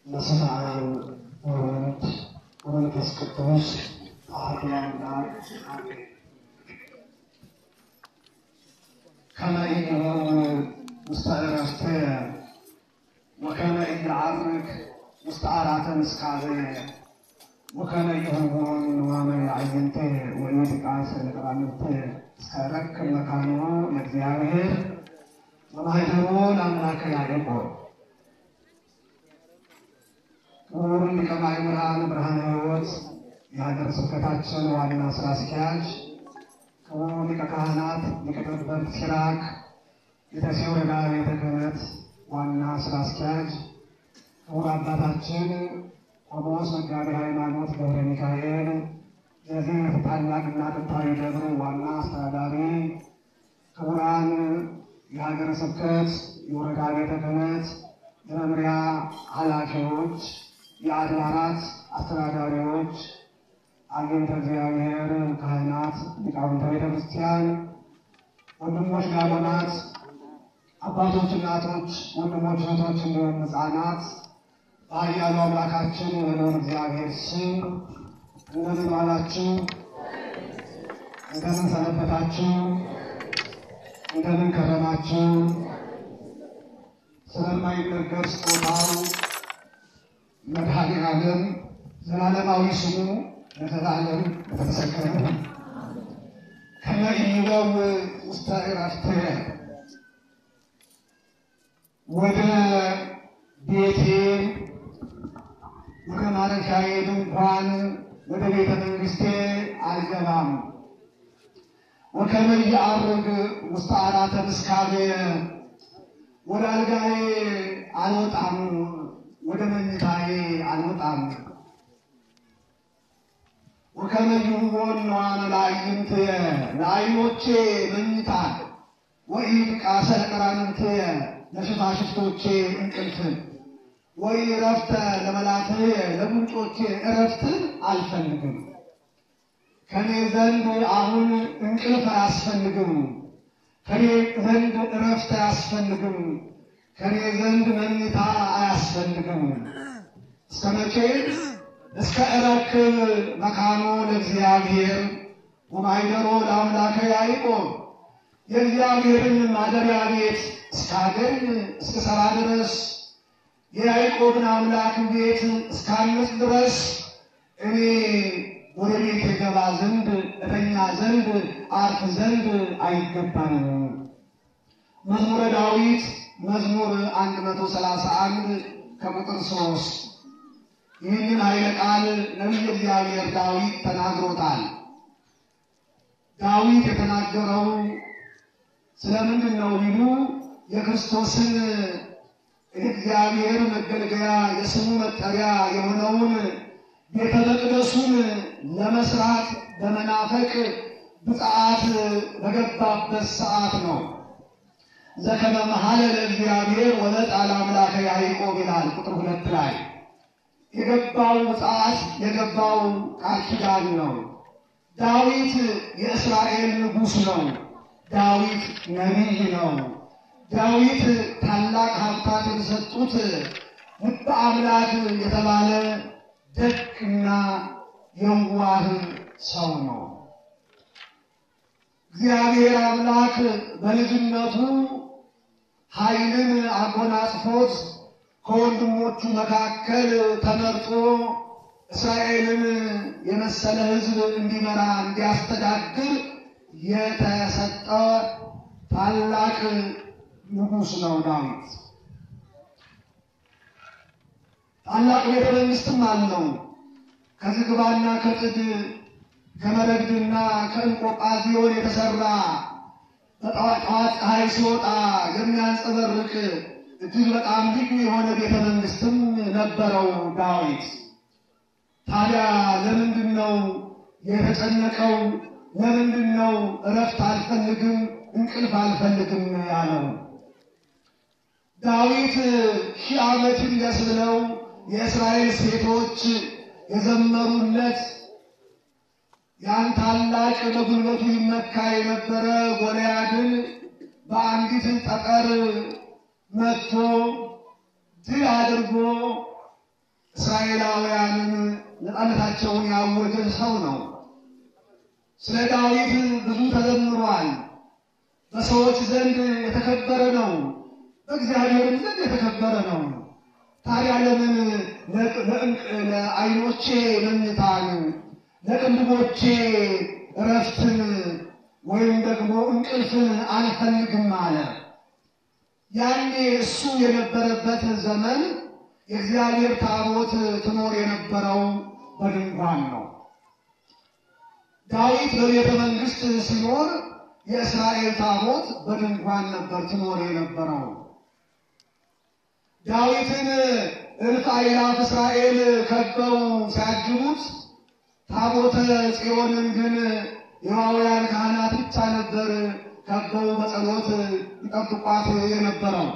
በስመ አብ ወወልድ ወመንፈስ ቅዱስ አሐዱ አምላክ አሜን። ከመ ኢይሁን ውስተ ዕረፍተ ወከመ ኢይዐርግ ውስተ ዓራተ ምስካበ ወከመ ይሁን ንዋመ አዕይንተ ወኢይጥቃስ ለቀራንብተ እስከ ረክብ መካኖ ለእግዚአብሔር ወማኅደሮ ለአምላከ ያዕቆብ ክቡር ሊቀ ማእምራን ብርሃነ ሕይወት የሀገረ ስብከታችን ዋና ስራ አስኪያጅ፣ ክቡር ሊቀ ካህናት ሊቀ ጠበብት ሲራክ የደሴ ወረዳ ቤተ ክህነት ዋና ስራ አስኪያጅ፣ ክቡር አባታችን ቆሞስ መጋቤ ሃይማኖት ገብረ ሚካኤል የዚህ ታላቅና ጥንታዊ ደብር ዋና አስተዳዳሪ፣ ክቡራን የሀገረ ስብከት የወረዳ ቤተ ክህነት የመምሪያ ኃላፊዎች፣ የአድባራት አስተዳዳሪዎች፣ አግኝተ እግዚአብሔር ካህናት፣ ሊቃውንተ ቤተ ክርስቲያን፣ ወንድሞች ዲያቆናት፣ አባቶች፣ እናቶች፣ ወንድሞች፣ እህቶች እንዲሁም ሕፃናት በኃያሉ አምላካችን በልዑል እግዚአብሔር ስም እንደምን ዋላችሁ? እንደምን ሰነበታችሁ? እንደምን ከረማችሁ? ስለማይነገር ስጦታው መድኃኔ ዓለም ዘላለማዊ ስሙ ለዘላለም የተመሰገነ ነው። ከመ ኢይበው ውስተ ዕረፍተ ወደ ቤቴ ወደ ማረፊያዬ ድንኳን ወደ ቤተ መንግሥቴ አልገባም። ወከመ ኢየዐርግ ውስተ ዓራተ ምስካቤ ወደ አልጋዬ አልወጣም፣ ወደ መኝታዬ አልወጣም። ወከመ ይሁን ንዋመ ለአዕይንትየ ለዓይኖቼ መኝታን ወኢይጥቃሰ ለቀራንብትየ ለሽፋሽፍቶቼ እንቅልፍን ወይ እረፍተ ለመላትየ ለጉንጮቼ እረፍትን አልፈልግም። ከኔ ዘንድ አሁን እንቅልፍ አያስፈልግም። ከኔ ዘንድ እረፍት አያስፈልግም። ከኔ ዘንድ መኝታ አያስፈልግም። እስከ መቼ? እስከ እረክብ መካኖ ለእግዚአብሔር ወማኅደሮ ለአምላከ ያዕቆብ የእግዚአብሔርን ማደሪያ ቤት እስካገኝ እስከ ሰራ ድረስ የያዕቆብን አምላክ ቤት እስካንጽ ድረስ እኔ ወደ ቤት የገባ ዘንድ እተኛ ዘንድ አርፍ ዘንድ አይገባኝም። መዝሙረ ዳዊት መዝሙር 131 ከቁጥር 3 ይህንን ኃይለ ቃል ነቢየ እግዚአብሔር ዳዊት ተናግሮታል። ዳዊት የተናገረው ስለምንድን ነው ቢሉ የክርስቶስን የእግዚአብሔር መገልገያ የስሙ መጠሪያ የሆነውን ቤተ መቅደሱን ለመስራት በመናፈቅ ብፅዓት በገባበት ሰዓት ነው። ዘከመ መሐለ ለእግዚአብሔር ወመጣ ለአምላከ ያዕቆብ ይላል ቁጥር ሁለት ላይ የገባው ብፅዓት የገባው ቃል ኪዳን ነው። ዳዊት የእስራኤል ንጉሥ ነው። ዳዊት ነቢይ ነው። ዳዊት ታላቅ ሀብታት የተሰጡት ልበ አምላክ የተባለ ደግና የዋህ ሰው ነው። እግዚአብሔር አምላክ በልጅነቱ ኃይልን አጎናጽፎት ከወንድሞቹ መካከል ተመርጦ እስራኤልን የመሰለ ሕዝብ እንዲመራ እንዲያስተዳድር የተሰጠ ታላቅ ንጉሥ ነው ዳዊት። ታላቅ ቤተ መንግሥትም አለው። ከዝግባና ከጥድ ከመረግድና ከእንቆጳዚዮን የተሰራ በጠዋት ፀሐይ ሲወጣ የሚያንጸበርቅ እጅግ በጣም ልዩ የሆነ ቤተ መንግሥትም ነበረው ዳዊት። ታዲያ ለምንድን ነው የተጨነቀው? ለምንድን ነው እረፍት አልፈልግም እንቅልፍ አልፈልግም ያለው? ዳዊት ሺህ ዓመት ይንገስ ብለው የእስራኤል ሴቶች የዘመሩለት ያን ታላቅ በጉልበቱ ይመካ የነበረ ጎልያድን በአንዲት ጠጠር መጥቶ ድል አድርጎ እስራኤላውያንን ነፃነታቸውን ያወጀ ሰው ነው። ስለ ዳዊት ብዙ ተዘምሯል። በሰዎች ዘንድ የተከበረ ነው፣ በእግዚአብሔርም ዘንድ የተከበረ ነው። ታዲያ ለምን ለዓይኖቼ መኝታን ለቅንድቦቼ እረፍትን ወይም ደግሞ እንቅልፍን አልፈልግም አለ። ያኔ እሱ የነበረበት ዘመን የእግዚአብሔር ታቦት ትኖር የነበረው በድንኳን ነው። ዳዊት በቤተ መንግሥት ሲኖር የእስራኤል ታቦት በድንኳን ነበር ትኖር የነበረው። ዳዊትን እልፍ አእላፍ እስራኤል ከበው ሲያጅቡት ታቦተ ጽዮንን ግን የዋውያን ካህናት ብቻ ነበር ከበው በጸሎት ይጠብቋት የነበረው።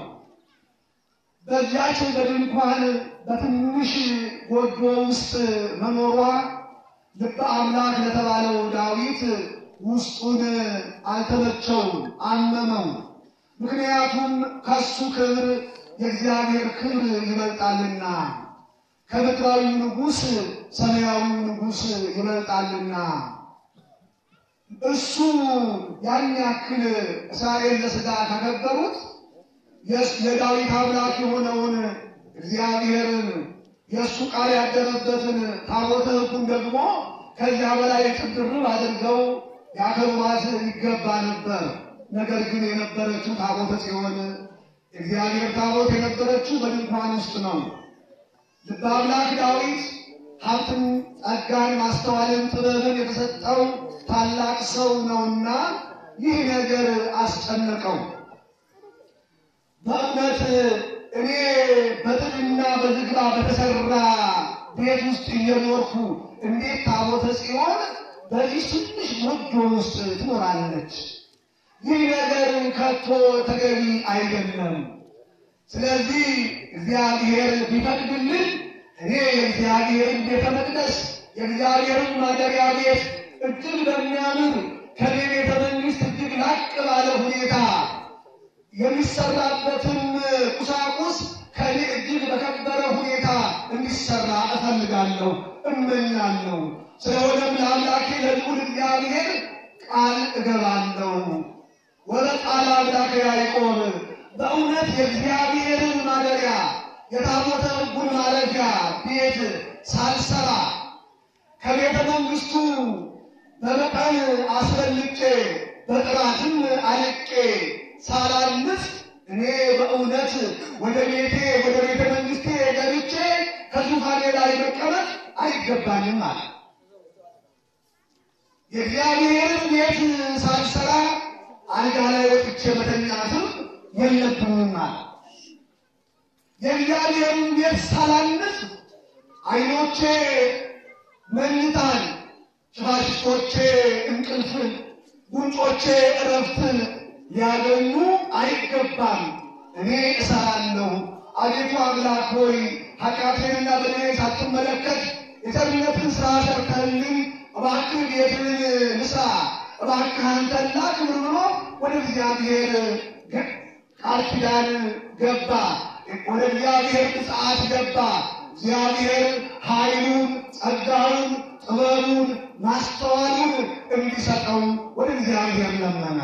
በዚያች በድንኳን በትንሽ ጎጆ ውስጥ መኖሯ ልበ አምላክ ለተባለው ዳዊት ውስጡን አልተመቸውም፣ አመመው። ምክንያቱም ከሱ ክብር የእግዚአብሔር ክብር ይበልጣልና ከምድራዊው ንጉሥ ሰማያዊው ንጉሥ ይበልጣልና እሱ ያን ያክል እስራኤል ለሥጋ ካከበሩት የዳዊት አምላክ የሆነውን እግዚአብሔርን የእሱ ቃል ያደረበትን ታቦተ ሕጉን ደግሞ ከዚያ በላይ ጥድርብ አድርገው ያከብሯት ይገባ ነበር። ነገር ግን የነበረችው ታቦተ ጽዮን እግዚአብሔር ታቦት የነበረችው በድንኳን ውስጥ ነው። ልበ አምላክ ዳዊት ሀብትን፣ ጸጋን፣ ማስተዋልን፣ ጥበብን የተሰጠው ታላቅ ሰው ነውና ይህ ነገር አስጨነቀው። በእውነት እኔ በጥድና በዝግባ በተሰራ ቤት ውስጥ እየኖርኩ እንዴት ታቦተ ጽዮን በዚህ ትንሽ ጎጆ ውስጥ ትኖራለች? ይህ ነገር ከቶ ተገቢ አይደለም። ስለዚህ እግዚአብሔር ቢፈቅድልን እኔ የእግዚአብሔርን ቤተ መቅደስ የእግዚአብሔርን ማደሪያ ቤት እጅግ በሚያምር ከኔ ቤተ መንግሥት እጅግ ላቅ ባለ ሁኔታ የሚሰራበትም ቁሳቁስ ከኔ እጅግ በከበረ ሁኔታ እንዲሰራ እፈልጋለሁ፣ እመኛለሁ። ስለሆነም ለአምላኬ ለልዑል እግዚአብሔር ቃል እገባለሁ። ወበቃል አምላክ ያዕቆብ በእውነት የእግዚአብሔርን ማደሪያ የታቦተ ሕጉን ማረፊያ ቤት ሳልሰራ ከቤተ መንግሥቱ በመጠን አስፈልጬ በጥራትም አልቄ ሳላንስ እኔ በእውነት ወደ ቤቴ ወደ ቤተ መንግሥቴ ገብቼ ከዙፋኔ ላይ መቀመጥ አይገባኝም አለ። የእግዚአብሔርን ቤት ሳልሰራ አልጋ ላይ ወጥቼ መተኛትም የለብኝም አለ። የእግዚአብሔርን ቤት ሳላንስ ዓይኖቼ መኝታን፣ ሽፋሽፍቶቼ እንቅልፍን፣ ጉንጮቼ እረፍትን ሊያገኙ አይገባም። እኔ እሰራለሁ። አቤቱ አምላክ ሆይ ኃጢአቴንና በደሌን ሳትመለከት የቸርነትን ሥራ ሰርተህልኝ እባክህ ቤትን ልስራ፣ እባክህ አንተን ላክብር ብሎ ወደ እግዚአብሔር ቃል ኪዳን ገባ። ወደ እግዚአብሔር ምጽአት ገባ። እግዚአብሔር ኃይሉን፣ ጸጋውን፣ ጥበቡን፣ ማስተዋሉን እንዲሰጠው ወደ እግዚአብሔር ለመነ።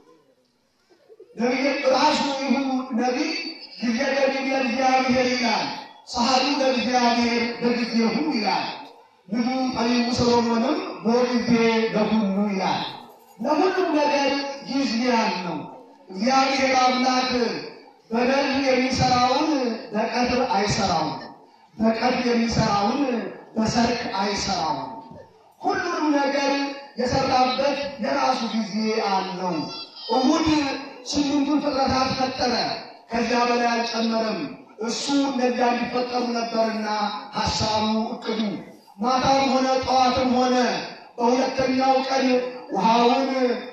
ነቢይ ራሱ ይሁ ነቢይ ጊዜ ለጊዜ ለእግዚአብሔር ይላል፣ ሰዓቱ ለእግዚአብሔር በጊዜሁ ይላል። ልጁ ጠቢቡ ሰሎሞንም በጊዜ ለሁሉ ይላል። ለሁሉም ነገር ጊዜ አለው። እግዚአብሔር አምላክ በደል የሚሰራውን በቀትር አይሰራውም፣ በቀትር የሚሰራውን በሰርክ አይሰራውም። ሁሉንም ነገር የሰራበት የራሱ ጊዜ አለው። እሁድ ስምንቱን ፍጥረታት ፈጠረ፣ ከዚያ በላይ አልጨመረም። እሱ እነዚያ እንዲፈጠሩ ነበርና ሐሳቡ እቅዱ። ማታም ሆነ ጠዋትም ሆነ በሁለተኛው ቀን ውሃውን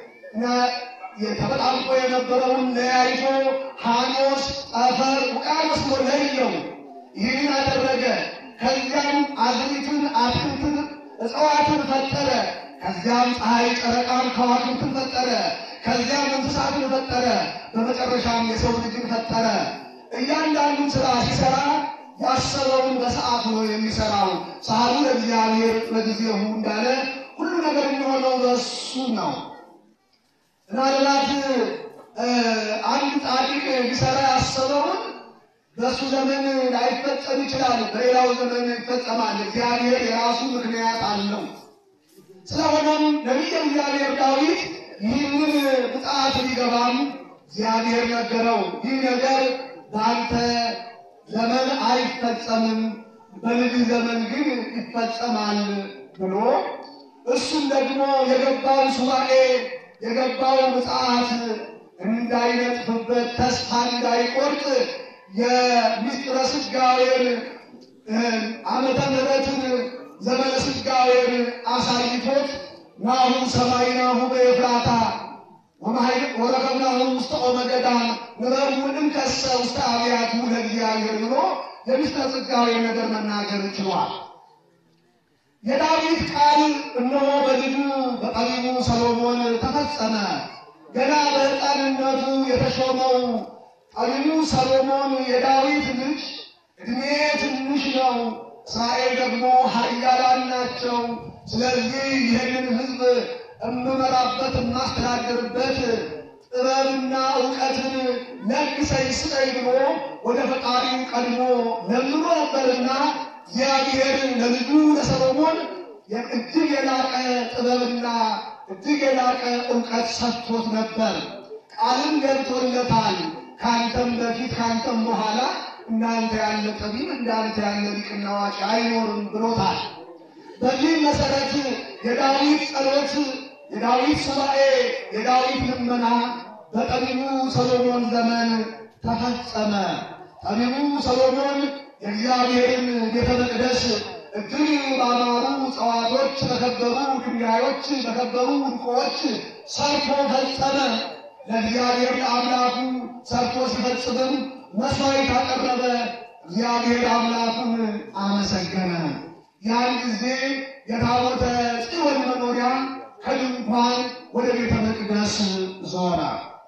ተበጣብቆ የነበረውን ለያይቶ ሐኖስ፣ ጠፈር፣ ውቅያኖስ ብሎ ለየው። ይህን አደረገ። ከዚያም አዝሪትን፣ አትክልትን፣ እጽዋትን ፈጠረ። ከዚያም ፀሐይ፣ ጨረቃን፣ ከዋክብትን ፈጠረ። ከዚያም እንስሳትን ፈጠረ። በመጨረሻም የሰው ልጅን ፈጠረ። እያንዳንዱን ስራ ሲሰራ ያሰበውን በሰዓቱ ነው የሚሰራው። ሰዓቱ ለእግዚአብሔር በጊዜሁ እንዳለ ሁሉ ነገር የሚሆነው በሱ ነው። ምናልባት አንድ ጻድቅ ሊሰራ ያሰበውን በእሱ ዘመን ላይፈጸም ይችላል፣ በሌላው ዘመን ይፈጸማል። እግዚአብሔር የራሱ ምክንያት አለው። ስለሆነም ነቢየ እግዚአብሔር ዳዊት ይህንን ምጽአት ሊገባም እግዚአብሔር ነገረው። ይህ ነገር በአንተ ዘመን አይፈጸምም፣ በልጅ ዘመን ግን ይፈጸማል ብሎ እሱም ደግሞ የገባው ሱባኤ የገባው ምጽአት እንዳይነጥፍበት ተስፋ እንዳይቆርጥ የሚስጥረ ስጋዌን ዓመተ ምሕረትን ዘመነ ስጋዌን አሳይቶት ናሁ ሰማይናሁ በኤፍራታ ወረከብናሁ ውስተ ኦመ ገዳም ንበቡንም ከሰ ውስተ አብያቱ ለእግዚአብሔር ብሎ የሚስጥረ ስጋዌን ነገር መናገር ችሏል። የዳዊት ቃል እነሆ በልጁ በጠቢቡ ሰሎሞን ተፈጸመ። ገና በሕፃንነቱ የተሾመው ጠቢቡ ሰሎሞን የዳዊት ልጅ ዕድሜ ትንሽ ነው፣ እስራኤል ደግሞ ኃያላን ናቸው። ስለዚህ ይህንን ሕዝብ እምመራበት የማስተዳደርበት ጥበብና እውቀትን ለግሰኝ ስጠኝ ብሎ ወደ ፈጣሪው ቀድሞ ለምኖ ነበርና እግዚአብሔር ለልጁ ለሰሎሞን እጅግ የላቀ ጥበብና እጅግ የላቀ እውቀት ሰጥቶት ነበር። ቃልም ገብቶለታል። ከአንተም በፊት ከአንተም በኋላ እንዳንተ ያለ ጠቢብ እንዳንተ ያለ ሊቅና አዋቂ አይኖርም ብሎታል። በዚህም መሰረት የዳዊት ጸሎት፣ የዳዊት ሱባኤ፣ የዳዊት ልመና በጠቢቡ ሰሎሞን ዘመን ተፈጸመ። ጠቢቡ ሰሎሞን የእግዚአብሔርን ቤተ መቅደስ እጅግ ባማሩ እጽዋቶች፣ በከበሩ ድንጋዮች፣ በከበሩ ዕንቁዎች ሰርቶ ፈጸመ። ለእግዚአብሔር ለአምላኩ ሰርቶ ሲፈጽምም መስዋዕት አቀረበ። እግዚአብሔር አምላኩን አመሰገነ። ያን ጊዜ የታቦተ ጽዮን መኖሪያ ከድንኳን ወደ ቤተ መቅደስ ዞረ።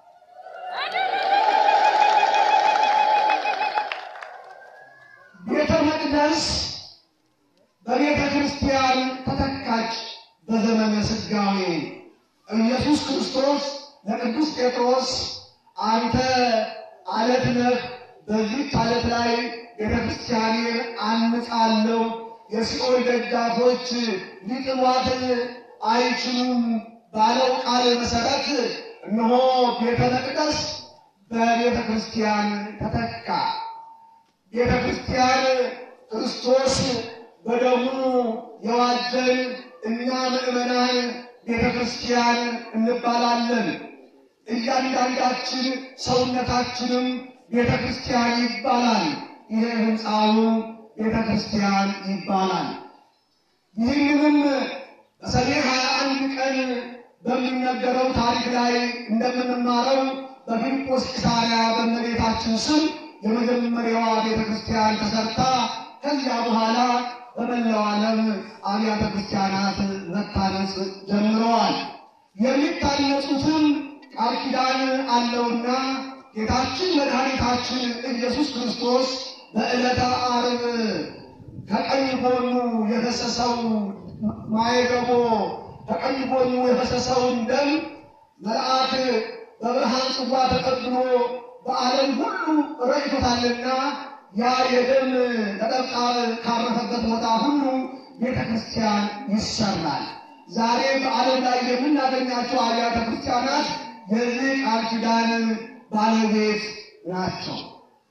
ቤተ መቅደስ በቤተ ክርስቲያን ተተካች። በዘመነ ስጋዌ ኢየሱስ ክርስቶስ ለቅዱስ ጴጥሮስ አንተ አለት ነህ፣ በዚህች አለት ላይ ቤተ ክርስቲያኔን አንጻለሁ፣ የሲኦል ደጃፎች ሊጥሏት አይችሉም ባለው ቃል መሰረት እነሆ ቤተ መቅደስ በቤተ ክርስቲያን ተተካ። ቤተ ክርስቲያን ክርስቶስ በደሙ የዋጀን እኛ ምዕመናን ቤተ ክርስቲያን እንባላለን። እያንዳንዳችን ሰውነታችንም ቤተ ክርስቲያን ይባላል። ይሄ ሕንፃው ቤተ ክርስቲያን ይባላል። ይህንንም በሰኔ ሀያ አንድ ቀን በሚነገረው ታሪክ ላይ እንደምንማረው በፊልጶስ ቂሳርያ በእመቤታችን ስም የመጀመሪያዋ ቤተ ክርስቲያን ተሰርታ ከዚያ በኋላ በመላው ዓለም አብያተ ክርስቲያናት መታነጽ ጀምረዋል። የሚታነጹትም ቃል ኪዳን አለውና ጌታችን መድኃኒታችን ኢየሱስ ክርስቶስ በዕለተ ዓርብ ከቀኝ ጎኑ የፈሰሰው ማየገቦ ከቀኝ ጎኑ የፈሰሰውን ደም መልአክ በብርሃን ጽዋ ተቀብሎ በዓለም ሁሉ ረጭቶታልና ያ የደም ነጠብጣብ ካረፈበት ቦታ ሁሉ ቤተ ክርስቲያን ይሰራል። ዛሬ በዓለም ላይ የምናገኛቸው አብያተ ክርስቲያናት የዚህ ቃል ኪዳን ባለቤት ናቸው።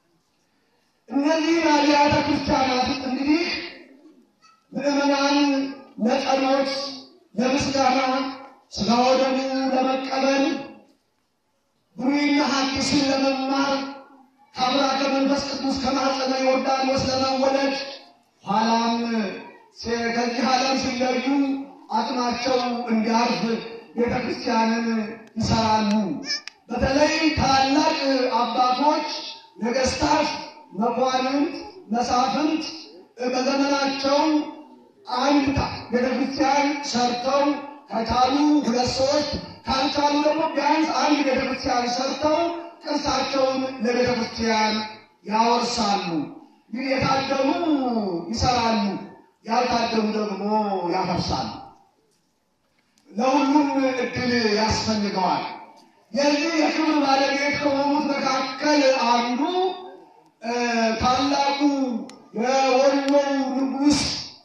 እነዚህ አብያተ ክርስቲያናት እንግዲህ ምዕመናን ለጸሎት፣ ለምስጋና፣ ሥጋ ወደሙ ለመቀበል ብሉይና ሐዲስን ለመማር ከአምላከ መንፈስ ቅዱስ ከማኅፀነ ዮርዳኖስ ለመወለድ ኋላም ከዚህ ዓለም ሲለዩ አቅማቸው እንዲያርፍ ቤተ ክርስቲያንን ይሰራሉ። በተለይ ታላቅ አባቶች፣ ነገሥታት፣ መኳንንት፣ መሳፍንት በዘመናቸው አንድ ቤተ ክርስቲያን ሰርተው ከቻሉ ሁለት ሶስት ካልቻሉ ደግሞ ቢያንስ አንድ ቤተ ክርስቲያን ሰርተው ቅርሳቸውን ለቤተ ክርስቲያን ያወርሳሉ። ግን የታደሉ ይሰራሉ፣ ያልታደሉ ደግሞ ያፈርሳሉ። ለሁሉም እድል ያስፈልገዋል። የዚህ የክብር ባለቤት ከሆኑት መካከል አንዱ ታላቁ የወሎው ንጉሥ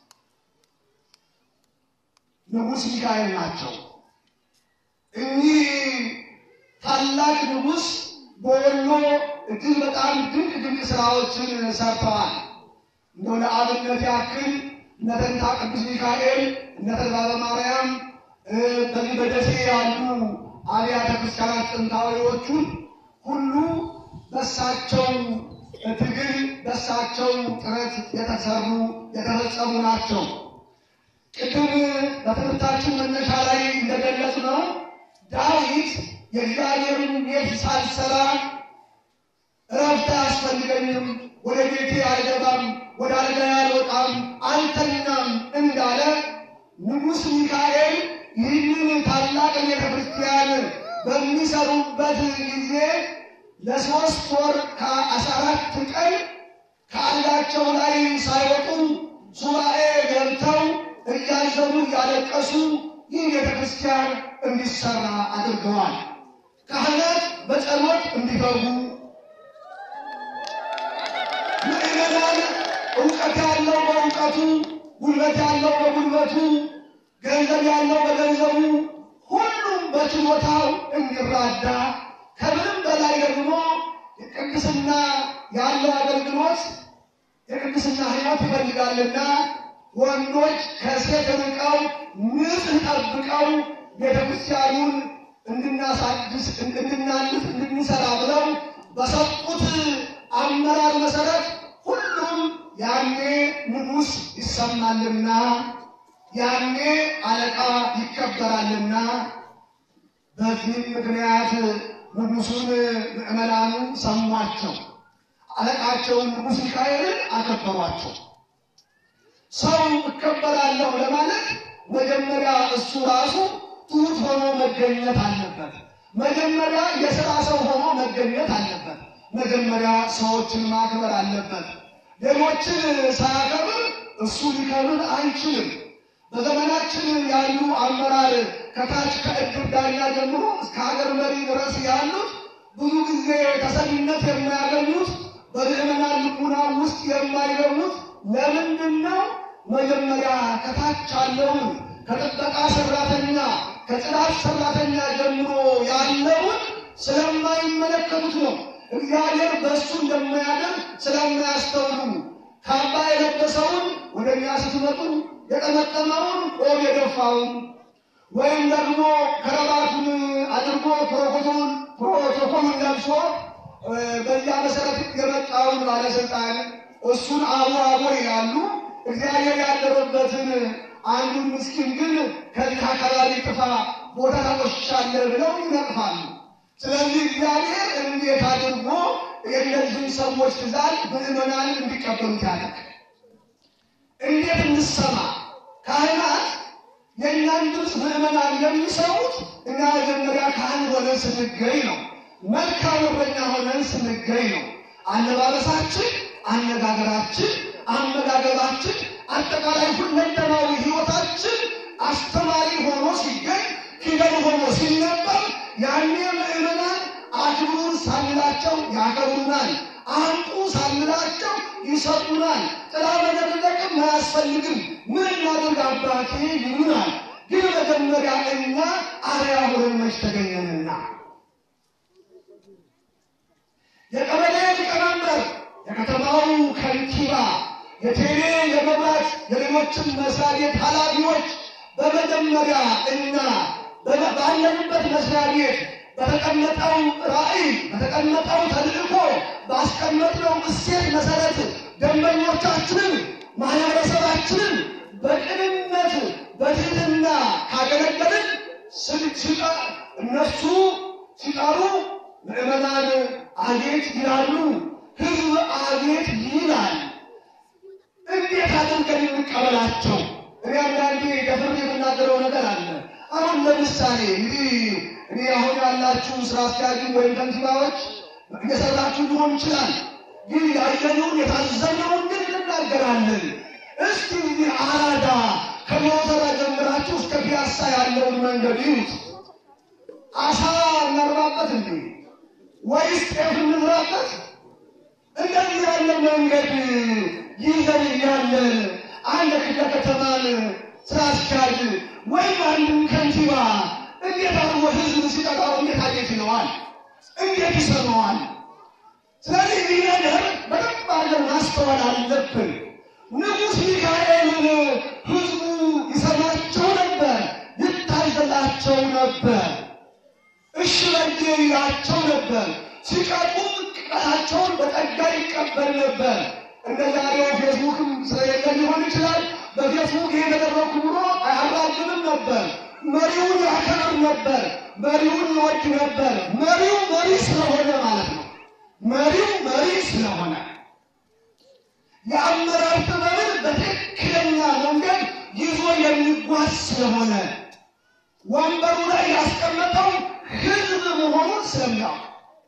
ንጉሥ ሚካኤል ናቸው። እኚህ ታላቅ ንጉሥ በወሎ እጅግ በጣም ድንቅ ድንቅ ስራዎችን ሰርተዋል። እንደው ለአብነት ያክል እነ ተንታ ቅዱስ ሚካኤል፣ እነ ተድባበ ማርያም በዚህ በደሴ ያሉ አብያተ ክርስቲያናት ጥንታዊዎቹን ሁሉ በሳቸው ትግል በሳቸው ጥረት የተሰሩ የተፈጸሙ ናቸው። ቅድም በትምህርታችን መነሻ ላይ እንደገለጽ ነው ዳዊት የእግዚአብሔርን ቤት ሳልሰራ እረፍት አያስፈልገኝም፣ ወደ ቤቴ አልገባም፣ ወደ አልጋዬ አልወጣም፣ አልተኛም እንዳለ ንጉሥ ሚካኤል ይህንን ታላቅ ቤተ ክርስቲያን በሚሰሩበት ጊዜ ለሶስት ወር ከአስራ አራት ቀን ከአልጋቸው ላይ ሳይወጡ ሱባኤ ገብተው እያዘኑ እያለቀሱ ይህ ቤተ ክርስቲያን እንዲሰራ አድርገዋል። ካህናት በጸሎት እንዲገቡ፣ ምዕመናን እውቀት ያለው በእውቀቱ፣ ጉልበት ያለው በጉልበቱ፣ ገንዘብ ያለው በገንዘቡ፣ ሁሉም በችሎታው እንዲራዳ ከምንም በላይ ደግሞ የቅድስና ያለው አገልግሎት የቅድስና ሕይወት ይፈልጋልና ወንዶች ከሴት ርቀው ንጽህ ጠብቀው ቤተክርስቲያኑን እንድናሳድስ እንድናልፍ እንድንሰራ ብለው በሰጡት አመራር መሰረት ሁሉም ያኔ ንጉሥ ይሰማልና ያኔ አለቃ ይከበራልና በዚህም ምክንያት ንጉሱን ምዕመናኑ ሰሟቸው። አለቃቸውን ንጉሥ ሚካኤልን አከበሯቸው። ሰው እከበራለሁ ለማለት መጀመሪያ እሱ ራሱ ትሑት ሆኖ መገኘት አለበት። መጀመሪያ የሥራ ሰው ሆኖ መገኘት አለበት። መጀመሪያ ሰዎችን ማክበር አለበት። ሌሎችን ሳያከብር እሱ ሊከብር አይችልም። በዘመናችን ያሉ አመራር ከታች ከእድር ዳኛ ጀምሮ እስከ ሀገር መሪ ድረስ ያሉት ብዙ ጊዜ ተሰሚነት የማያገኙት በምዕመናን ልቡና ውስጥ የማይገቡት ለምንድን ነው? መጀመሪያ ከታች ያለውን ከጥበቃ ሰራተኛ ከጽዳት ሰራተኛ ጀምሮ ያለውን ስለማይመለከቱት ነው። እግዚአብሔር በእሱ እንደማያደርግ ስለማያስተውሉ ካባ የለበሰውን ወደ እኛ ስትመጡ የጠመጠመውን ቆብ የደፋውን ወይም ደግሞ ከረባቱን አድርጎ ፕሮቶኮሉን ፕሮቶኮሉን ለብሶ በዚያ መሰረት የመጣውን ባለስልጣን እሱን አቡ አቡ ይላሉ። እግዚአብሔር ያደረበትን አንዱን ምስኪን ግን ከዚህ አካባቢ ጥፋ ቦታ ተቆሽሻለህ ብለው ይነቅፋሉ። ስለዚህ እግዚአብሔር እንዴት አድርጎ የእነዚህን ሰዎች ትእዛዝ ምዕመናን እንዲቀበሉት ያደርግ? እንዴት እንሰማ? ካህናት የእኛን ድምፅ ምዕመናን የሚሰሙት እኛ መጀመሪያ ካህን ሆነን ስንገኝ ነው። መልካም እረኛ ሆነን ስንገኝ ነው። አለባበሳችን፣ አነጋገራችን፣ አመጋገባችን፣ አጠቃላይ ሁለንተናዊ ሕይወታችን አስተማሪ ሆኖ ሲገኝ ፊደል ሆኖ ሲነበብ ያኔ ምዕመናን አክብሩን ሳንላቸው ያከብሩናል። አምጡ ሳንላቸው ይሰጡናል። ጥላ መደረቅም አያስፈልግም። ምን እናድርግ አባቴ ይሉናል። ግን መጀመሪያ እኛ አርያ ሆነን መች ተገኘንና የቀበሌ ሊቀመንበር፣ የከተማው ከንቲባ፣ የቴሌ የመብራት፣ የሌሎችም መስሪያ ቤት ኃላፊዎች በመጀመሪያ እና ባለንበት መስሪያ ቤት በተቀመጠው ራዕይ በተቀመጠው ተልእኮ ባስቀመጥነው እሴት መሰረት ደንበኞቻችንን ማህበረሰባችንን በቅንነት በትህትና ካገለገልን ስልችጣ እነሱ ሲጠሩ ምዕመናን አቤት ይላሉ፣ ህዝብ አቤት ይላል። እንዴት አድርገን እንቀበላቸው? እኔ አንዳንዴ ደፍሬ የምናገረው ነገር አለ። አሁን ለምሳሌ እንግዲህ እኔ አሁን ያላችሁ ስራ አስኪያጅ ወይም ከንቲባዎች እየሰራችሁ ሊሆን ይችላል። ግን ያየነውን የታዘነውን ግን እንናገራለን። እስቲ እዚህ አራዳ ከሞተራ ጀምራችሁ እስከ ፒያሳ ያለውን መንገድ ይዩት። አሳ እናርባበት እንዴ ወይስ ጤፍ እንዝራበት? እንደዚህ ያለ መንገድ ይዘን እያለን አንድ ክፍለ ከተማን ስራ አስኪያጅ ወይም አንድን ከንቲባ እንዴት አድርጎ ህዝብ ሲጠቃው እንዴት አየት ይለዋል? እንዴት ይሰማዋል? ስለዚህ ይህ ነገር በደንብ አድርገን ማስተዋል አለብን። ንጉሥ ሚካኤልን ህዝቡ ይሰማቸው ነበር፣ ይታዘላቸው ነበር፣ እሺ በጌ ይላቸው ነበር። ሲቀጡም ቅጣታቸውን በጸጋ ይቀበል ነበር። እንደ ዛሬው ፌስቡክም ስለሌለ ሊሆን ይችላል። በፌስቡክ ይሄ ተደረኩ ብሎ አያራግብም ነበር። መሪውን ያከብር ነበር። መሪውን ይወድ ነበር። መሪው መሪ ስለሆነ ማለት ነው። መሪው መሪ ስለሆነ የአመራር ጥበብን በትክክለኛ መንገድ ይዞ የሚጓዝ ስለሆነ ወንበሩ ላይ ያስቀመጠው ህዝብ መሆኑን ስለሚያውቅ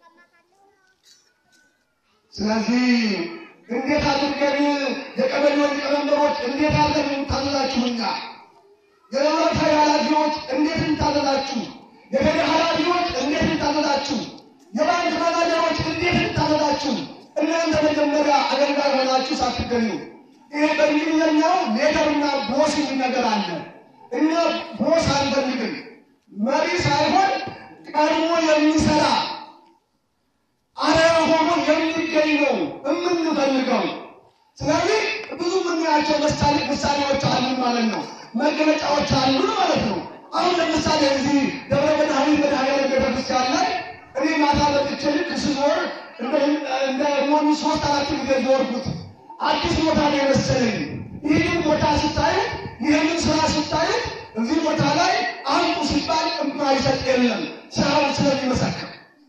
ስለዚህ እንዴት አድርገን የቀበሌው ሊቀመንበሮች እንዴት አድርገን እንታዘዛችሁኛ? የመምራት ኃላፊዎች እንዴት እንታዘዛችሁ? የገደ ኃላፊዎች እንዴት እንታዘዛችሁ? የባንክ ማናጀሮች እንዴት እንታዘዛችሁ? እናንተ መጀመሪያ አገልጋይ ሆናችሁ ሳትገኙ ይሄ በእንግሊዝኛው ሌተርና ቦስ የሚል ነገር አለ። እኛ ቦስ አንፈልግም። መሪ ሳይሆን ቀድሞ የሚሰራ አርአያ ሆኖ የሚገኝ ነው የምንፈልገው። ስለዚህ ብዙ የምናያቸው ምሳሌ ምሳሌዎች አሉን ማለት ነው፣ መገለጫዎች አሉን ማለት ነው። አሁን ለምሳሌ እዚህ ደብረ መድኃኒት መድኃኔዓለም ቤተክርስቲያን ላይ እኔ ማታ መጥቼ ልክ ስዞር እንደ ሞኒ ሶስት አራት ጊዜ ዞርኩት። አዲስ ቦታ ነው የመሰለኝ። ይህንን ቦታ ስታዩት፣ ይህንን ስራ ስታዩት እዚህ ቦታ ላይ አንዱ ሲባል የማይሰጥ የለም ስራውን ስለሚመሰክር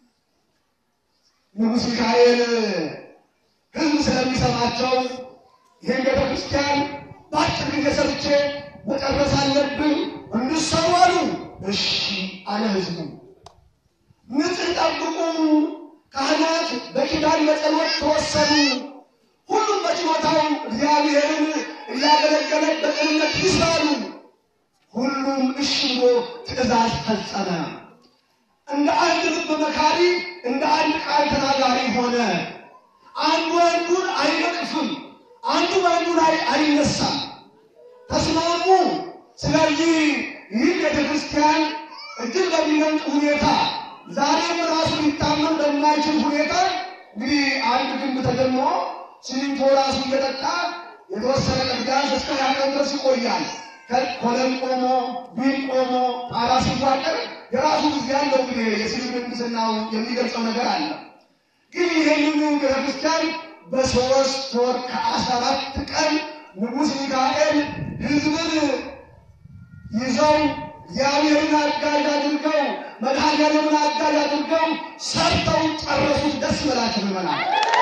ንጉሥ ሚካኤል ህዝብ ስለሚሰማቸው ይህን ቤተ ክርስቲያን በአጭር ጊዜ ሰርቼ መጨረስ አለብን እንድሰሩ አሉ። እሺ አለ ህዝቡ። ንጽህ ጠብቁ፣ ካህናት በኪዳን በጸሎት ተወሰኑ። ሁሉም በችሎታው እግዚአብሔርን እያገለገለ በቅንነት ይስራሉ። ሁሉም እሺ ብሎ ትእዛዝ ፈጸመ። እንደ አንድ ልብ መካሪ እንደ አንድ ቃል ተናጋሪ ሆነ። አንዱ አንዱን አይነቅፍም፣ አንዱ በአንዱ ላይ አይነሳም። ተስማሙ። ስለዚህ ይህ ቤተ ክርስቲያን እጅግ በሚደንቅ ሁኔታ ዛሬም ራሱ ሊታመን በማይችል ሁኔታ እንግዲህ አንድ ግንብ ተጀምሮ ሲሚንቶ ራሱ እየጠጣ የተወሰነ ቅዳሴ እስከ ሀያ ቀን ድረስ ይቆያል። ኮለም ቆሞ ቢል ቆሞ ጣራ ሲዋቀር የራሱ ጊዜ ያለው እንግዲህ የሲቪል ምህንድስናው የሚገልጸው ነገር አለ። ግን ይህንን ቤተክርስቲያን በሶስት ወር ከአስራ አራት ቀን ንጉሥ ሚካኤል ህዝብን ይዘው እግዚአብሔርን አጋዥ አድርገው መድኃኔዓለምን አጋዥ አድርገው ሰርተው ጨረሱት። ደስ ይበላችሁ ምዕመናን።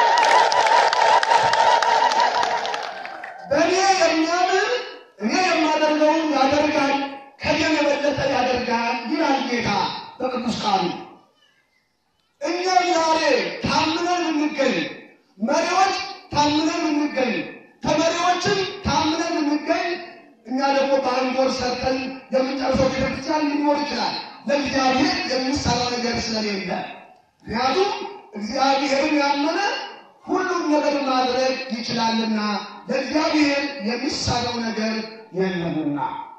በእኔ የሚያምን እኔ የማደርገውን ያደርጋል ከኔም የበለጠ ያደርጋል ይላል ጌታ በቅዱስ ቃሉ። እኛም ዛሬ ታምነን እንገኝ፣ መሪዎች ታምነን እንገኝ፣ ከመሪዎችም ታምነን እንገኝ። እኛ ደግሞ በአንድ ወር ሰርተን የምንጨርሰው ቤተክርስቲያን ሊኖር ይችላል። ለእግዚአብሔር የሚሰራው ነገር ስለሌለ፣ ምክንያቱም እግዚአብሔርን ያመነ ሁሉም ነገር ማድረግ ይችላልና ለእግዚአብሔር የሚሳነው ነገር የለምና።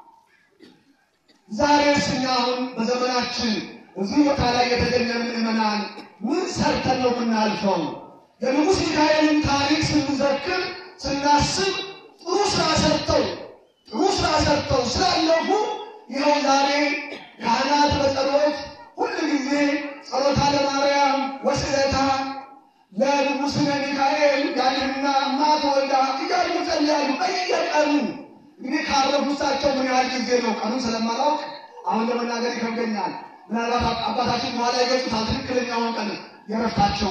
ዛሬ እኛ አሁን በዘመናችን እዚህ ቦታ ላይ የተገኘን ምዕመናን ምን ሰርተን ነው የምናልፈው? የንጉሥ ሚካኤልን ታሪክ ስንዘክር ስናስብ ጥሩ ስራ ሰርተው ጥሩ ስራ ሰርተው ስላለፉ ይኸው ዛሬ ካህናት በጸሎት ሁል ጊዜ ጸሎታ ለማርያም ወስለታ ለንጉሥነ ሚካኤል ያድህና ማት ወልዳ እያሉ ጸልያሉ በየቀኑ እንግዲህ ካረፉ እሳቸው ምን ያህል ጊዜ ነው? ቀኑን ስለማላውቅ አሁን ለመናገር ይከብደኛል። ምናልባት አባታችን በኋላ ይገልጹታል ትክክለኛውን ቀን የረፍታቸው።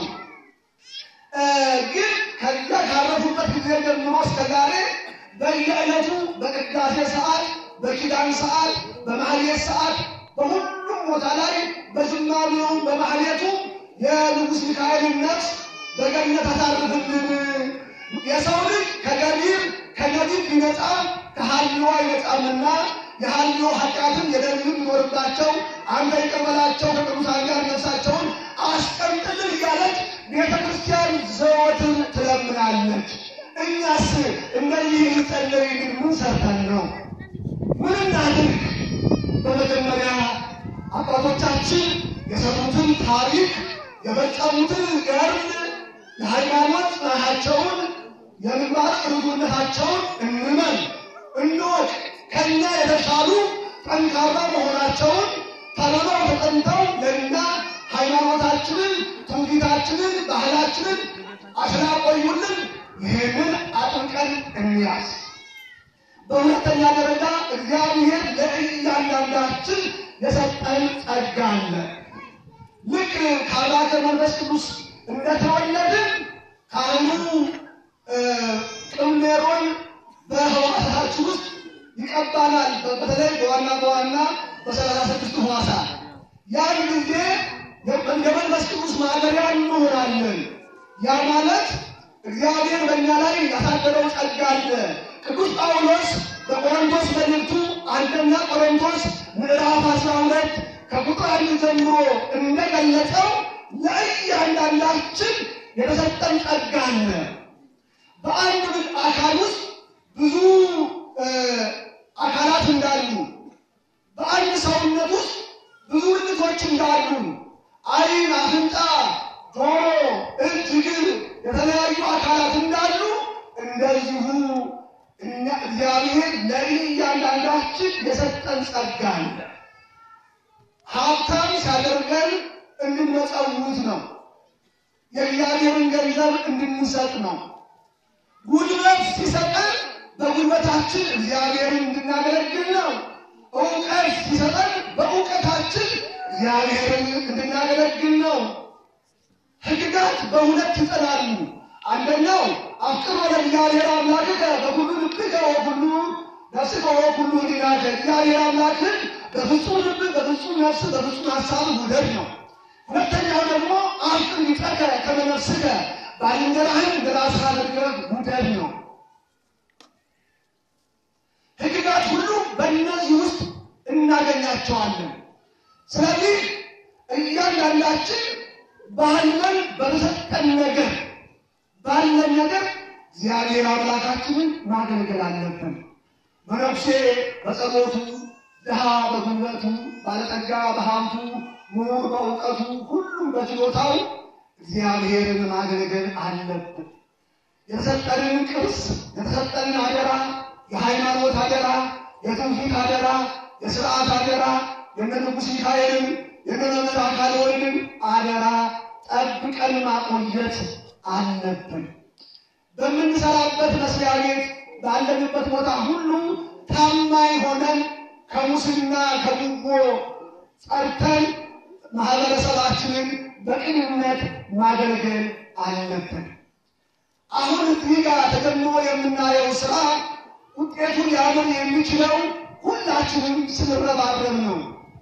ግን ከዚያ ካረፉበት ጊዜ ጀምሮ እስከ ዛሬ በየዕለቱ በቅዳሴ ሰዓት፣ በኪዳን ሰዓት፣ በማህሌት ሰዓት በሁሉም ቦታ ላይ በዝማሬውም በማህሌቱ የንጉሥ ሚካኤልን ነፍስ በገነት አሳርፍልን። የሰው ልጅ ከገቢር ከገቢር ቢነጻ ከሀልዋ አይነጻምና የሀልዮ ኃጢአትን የደልም ቢኖርባቸው አንተ ይቅር በላቸው ከቅዱሳን ጋር ነፍሳቸውን አስቀምጥልን እያለች ቤተ ክርስቲያን ዘወትር ትለምናለች። እኛስ እነዚህ ሊጸለይልን ምን ሰርተን ነው? ምን እናድርግ? በመጀመሪያ አባቶቻችን የሰሩትን ታሪክ የፈጸሙትን ገርል የሃይማኖት ጽናታቸውን የምግባር ርቱዕነታቸውን እንመን እንወቅ። ከእኛ የተሻሉ ጠንካራ መሆናቸውን ተርበው ተጠምተው ለእኛ ሃይማኖታችንን፣ ትውፊታችንን፣ ባህላችንን አስላቆዩልን። ይህንን አጥብቀን እንያዝ። በሁለተኛ ደረጃ እግዚአብሔር ለእያንዳንዳችን የሰጠን ጸጋ አለ። ልክ ከአባተ መንፈስ ቅዱስ እንደተወለድን ካህኑ ቅምኔሮን በሕዋሳታችን ውስጥ ይቀባናል። በተለይ በዋና በዋና በሰላሳ ስድስቱ ሕዋሳት ያን ጊዜ እንደ መንፈስ ቅዱስ ማደሪያ እንሆናለን። ያ ማለት እግዚአብሔር በእኛ ላይ ያሳደረው ጸጋ አለ። ቅዱስ ጳውሎስ በቆሮንቶስ መልእክቱ አንደኛ ቆሮንቶስ ምዕራፍ አስራ ሁለት ከቁጥር አንድ ጀምሮ እንደገለጸው ለእያንዳንዳችን የተሰጠን ጸጋ አለ። በአንድ አካል ውስጥ ብዙ አካላት እንዳሉ፣ በአንድ ሰውነት ውስጥ ብዙ ብልቶች እንዳሉ፣ ዓይን፣ አፍንጫ፣ ጆሮ፣ እጅ፣ እግር የተለያዩ አካላት እንዳሉ እንደዚሁ እኛ እግዚአብሔር ለእያንዳንዳችን የሰጠን ጸጋ አለ። ሀብታም ሲያደርገን እንድንመጸውት ነው። የእግዚአብሔርን ገንዘብ እንድንሰጥ ነው። ጉልበት ሲሰጠን በጉልበታችን እግዚአብሔርን እንድናገለግል ነው። እውቀት ሲሰጠን በእውቀታችን እግዚአብሔርን እንድናገለግል ነው። ሕግጋት በሁለት ይጸናሉ። አንደኛው አፍቅር ወደ እግዚአብሔር አምላክከ በኩሉ ልብከ ወኩሉ ነፍስከ ወኩሉ ሕሊናከ እግዚአብሔር አምላክን በፍጹም ልብ፣ በፍጹም ነፍስ፣ በፍጹም ሀሳብ ውደድ ነው። ሁለተኛው ደግሞ አፍቅር ሊቀከ ከመ ነፍስከ ባልንጀራህን እንደ ራስህ አድርገህ ውደድ ነው። ሕግጋት ሁሉ በእነዚህ ውስጥ እናገኛቸዋለን። ስለዚህ እያንዳንዳችን ባለን በተሰጠን ነገር ባለን ነገር እግዚአብሔር አምላካችንን ማገልገል አለብን። መነኩሴ በጸሎቱ፣ ድሃ በጉልበቱ፣ ባለጠጋ በሀብቱ፣ ምሁር በእውቀቱ፣ ሁሉም በችሎታው እግዚአብሔርን ማገልገል አለብን። የተሰጠንን ቅርስ፣ የተሰጠንን አደራ፣ የሃይማኖት አደራ፣ የትውፊት አደራ፣ የስርዓት አደራ፣ የነ ንጉሥ ሚካኤልን የነ መምህር አካለ ወልድን አደራ ጠብቀን ማቆየት አለብን። በምንሰራበት መስሪያ ቤት ባለንበት ቦታ ሁሉ ታማኝ ሆነን ከሙስና ከጉቦ ጸድተን ማህበረሰባችንን በቅንነት ማገልገል አለብን። አሁን እዚህ ጋር ተጀምሮ የምናየው ስራ ውጤቱን ሊያምር የሚችለው ሁላችንም ስንረባረብ ነው።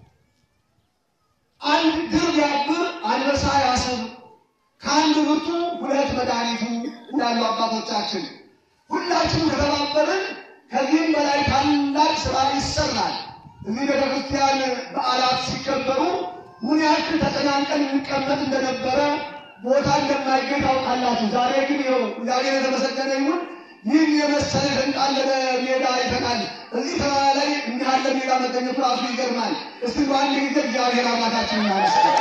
አንድ ድር ቢያብር አንበሳ ያስር፣ ከአንድ ብርቱ ሁለት መድኃኒቱ እንዳሉ አባቶቻችን። ሁላችንም ከተባበርን ከዚህም በላይ ታላቅ ስራ ይሰራል። እዚህ ቤተ ክርስቲያን በዓላት ሲከበሩ ምን ያክል ተጨናንቀን እንቀመጥ እንደነበረ ቦታ እንደማይገኝ ታውቃላችሁ። ዛሬ ግን ይኸው እግዚአብሔር የተመሰገነ ይሁን ይህን የመሰለ የተንጣለለ ሜዳ አይተናል። እዚህ ተራራ ላይ እንዲህ ያለ ሜዳ መገኘቱ ራሱ ይገርማል። እስቲ በአንድ ጊዜ እግዚአብሔር አምላካችን እናመስግን።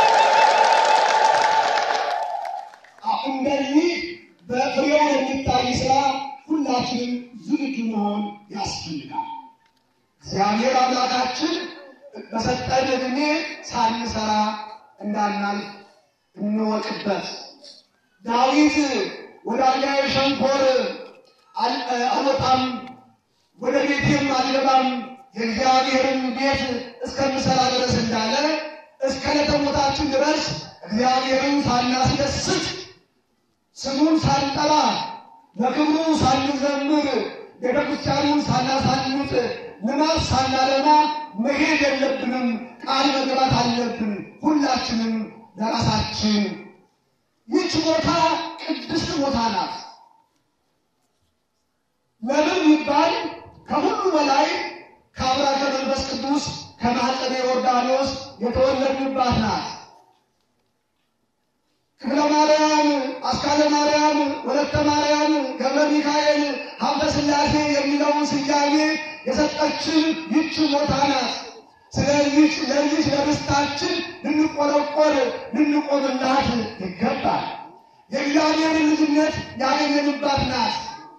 እንደዚህ በፍሬው የሚታይ ስራ ሁላችንም ዝግጁ መሆን ያስፈልጋል። እግዚአብሔር አምላካችን በሰጠን ዕድሜ ሳንሰራ እንዳናልፍ እንወቅበት። ዳዊት ወደ አልጋዬ ሸንኮር አልወጣም፣ ወደ ቤቴም አልገባም የእግዚአብሔርን ቤት እስከምሰራ ድረስ እንዳለ እስከ ዕለተ ሞታችን ድረስ እግዚአብሔርን ሳናስደስት ስሙን ሳንጠራ ለክብሩ ሳንዘምር ቤተ ክርስቲያኑን ሳናሳንጥ ልማት ሳናለማ መሄድ የለብንም። ቃል መግባት አለብን። ሁላችንም ለራሳችን ይህች ቦታ ቅድስት ቦታ ናት። ለምን ይባል ከሁሉ በላይ ከአብራከ መንፈስ ቅዱስ ከማኅፀነ ዮርዳኖስ የተወለድንባት ናት። ክፍለ ማርያም፣ አስካለ ማርያም፣ ወለተ ማርያም፣ ገብረ ሚካኤል፣ ሀብተ ሥላሴ የሚለውን ስያሜ የሰጠችን ይች ቦታ ናት። ስለዚህ ለዚህ ለርስታችን ልንቆረቆር ልንቆምላት ይገባል። የእግዚአብሔር ልጅነት ያገኘንባት ናት።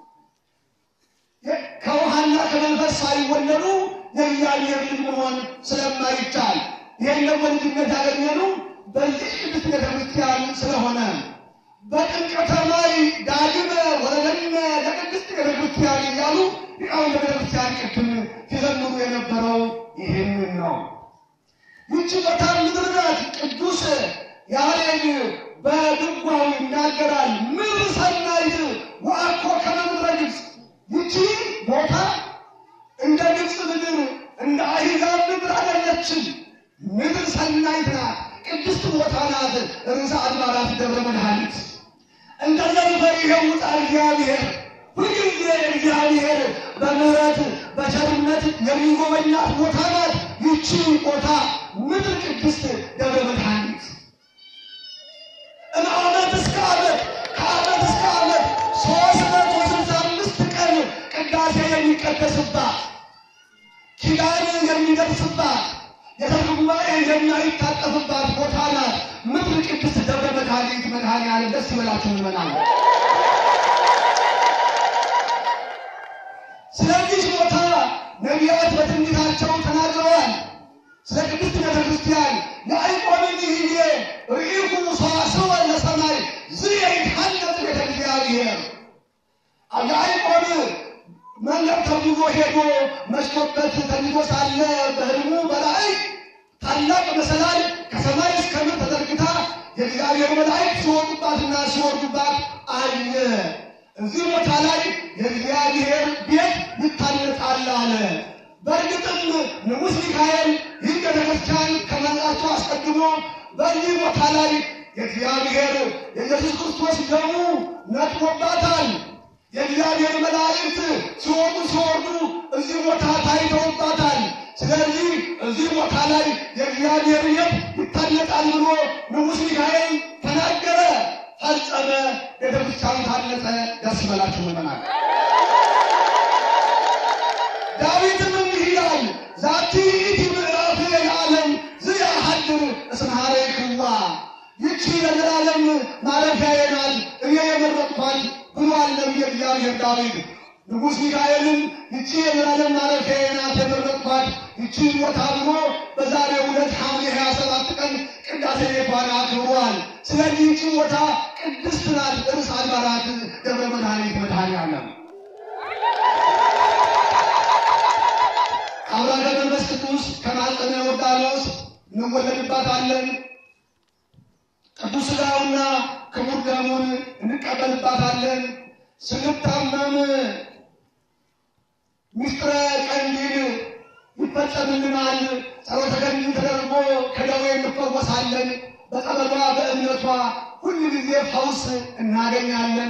ከውሃና ከመንፈስ ሳይወለዱ የእግዚአብሔር ልጅ መሆን ስለማይቻል ይህን ደግሞ ልጅነት ያገኘነው በዚህ ቅድስት ቤተ ክርስቲያን ስለሆነ በጥምቀተ ማይ ዳግመ ወለደነ ለቅድስት ቤተ ክርስቲያን እያሉ ሊቃውንተ ቤተ ክርስቲያን ቅድም ሲዘምሩ የነበረው ይህንን ነው። ይቺ ቦታ ምድር ናት። ቅዱስ ያሬድ በድጓው ይናገራል። ምድር ሰናይት ወአኮ ከመ ምድረ ግብፅ። ይቺ ቦታ እንደ ግብፅ ምድር እንደ አሕዛብ ምድር አይደለችም። ምድር ሰናይት ናት። ቅድስት ቦታ ናት። ርዕሰ አድባራት ደብረ መድኃኒት እንደ ዘንፈር ይኸውጣ እግዚአብሔር ሁልጊዜ እግዚአብሔር በምሕረት በቸርነት የሚጎበኛት ቦታ ናት። ይቺ ቦታ ምድር ቅድስት ደብረ መድኃኒት እምዓመት እስከ ዓመት ከዓመት እስከ ዓመት ሦስት መቶ ስልሳ አምስት ቀን ቅዳሴ የሚቀደስባት ኪዳን የሚደርስባት የተክለ ጉባኤ የማይታጠፍባት ቦታ ናት። ምድር ቅድስት ደብረ መድኃኒት መድኃኔዓለም ደስ ይበላችሁ ይመናል። ስለዚህ ቦታ ነቢያት በትንቢታቸው ተናግረዋል። ስለ ቅድስት ቤተ ክርስቲያን የአይቆንን ይህዬ ርኢኩ ሰዋስወ ለሰማይ ዝየይትሐነጽ ቤተ እግዚአብሔር የአይቆን መንገድ ተጉዞ ሄዶ መሽቶበት ተኝቶ ሳለ በሕልሙ በላይ ታላቅ መሰላል ከሰማይ እስከ ምድር ተዘርግታ የእግዚአብሔር መላእክት ሲወጡባትና ሲወርዱባት አየ። እዚህ ቦታ ላይ የእግዚአብሔር ቤት ይታነጻል አለ። በእርግጥም ንጉሥ ሚካኤል ይህ ቤተክርስቲያን ከመምጣቱ አስቀድሞ በዚህ ቦታ ላይ የእግዚአብሔር የኢየሱስ ክርስቶስ ደሙ ነጥቦባታል። የእግዚአብሔር መላእክት ሲወጡ ሲወርዱ እዚህ ቦታ ታይተውባታል። ስለዚህ እዚህ ቦታ ላይ የእግዚአብሔር ቤት ይታነጻል ብሎ ንጉሥ ሚካኤል ተናገረ፣ ፈጸመ። ቤተክርስቲያኑ ታነጸ። ደስ ይበላችሁ ምዕመናን። ዳዊትም እንዲህ ይላል፣ ዛቲ ይእቲ ምዕራፍ የዓለም ዘያሐድር እስመ ኀረይክዋ፣ ይቺ የዘላለም ማረፊያዬ ናት እኔ የመረጥኳት ብሏል ነቢየ እግዚአብሔር ዳዊት። ንጉሥ ሚካኤልም ይቺ የዘላለም ማረፊያዬ ናት የመረጥኳት ይቺ ቦታ ብሎ በዛሬው ዕለት ሐምሌ ሀያ ሰባት ቀን ቅዳሴ ቤቷን አክብሯል። ስለዚህ ይቺ ቦታ ቅድስት ናት። ርዕሰ አድባራት ደብረ መድኃኒት መድኃኔዓለም አብራከ መንፈስ ቅዱስ ከማኅፀነ ዮርዳኖስ እንወለድባታለን። ቅዱስ ሥጋውና ክቡር ደሙን እንቀበልባታለን። ስንታመም ምስጢረ ቀንዲል ይፈጸምልናል። ጸሎተ ገድል ተደርጎ ከደዌ እንፈወሳለን። በጸበሏ በእምነቷ ሁል ጊዜ ፈውስ እናገኛለን።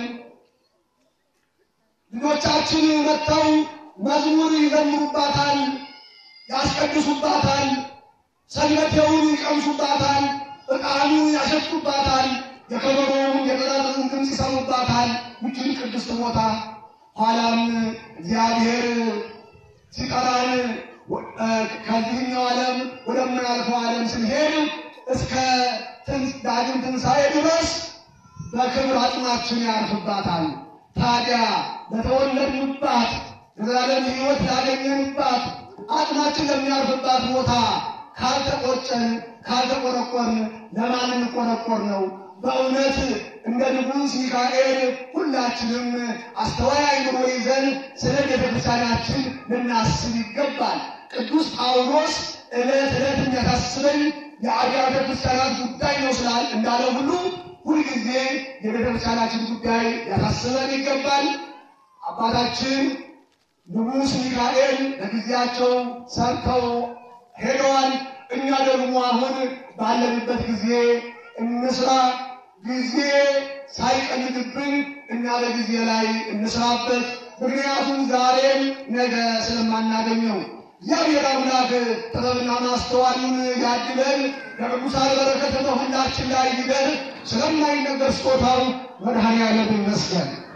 ልጆቻችን መጥተው መዝሙር ይዘምሩባታል፣ ያስቀድሱባታል፣ ሰንበቴውን ይቀምሱባታል፣ ዕጣኑ ያሸቱባታል፣ የከበሮውን የጠረርን ድምፅ ይሰሙባታል። ይችን ቅድስት ቦታ ኋላም እግዚአብሔር ሲጠራን ከዚህኛው ዓለም ወደምናልፈው ዓለም ስንሄድ እስከ ዳግም ትንሣኤ ድረስ በክብር አጽናችን ያርፍባታል። ታዲያ ለተወለድንባት የዘላለም ሕይወት ላገኘንባት አጽናችን ለሚያርፍባት ቦታ ካልተቆጨን ካልተቆረቆርን ለማን እንቆረቆር ነው? በእውነት እንደ ንጉሥ ሚካኤል ሁላችንም አስተዋይ አእምሮ ይዘን ስለ ቤተ ክርስቲያናችን ልናስብ ይገባል። ቅዱስ ጳውሎስ ዕለት ዕለት የሚያሳስበኝ የአብያተ ክርስቲያናት ጉዳይ ነው ስላል እንዳለ ሁሉ ሁልጊዜ የቤተ ክርስቲያናችን ጉዳይ ያሳስበን ይገባል። አባታችን ንጉሥ ሚካኤል በጊዜያቸው ሰርተው ሄደዋል። እኛ ደግሞ አሁን ባለንበት ጊዜ እንስራ። ጊዜ ሳይቀልድብን እና በጊዜ ላይ እንስራበት። ምክንያቱም ዛሬም ነገ ስለማናገኘው እግዚአብሔር አምላክ ጥበብና ማስተዋሉን ያድለን። የቅዱሳን በረከት በሁላችን ላይ ይደር። ስለማይነገር ስጦታው መድኃኔዓለም ይመስገን።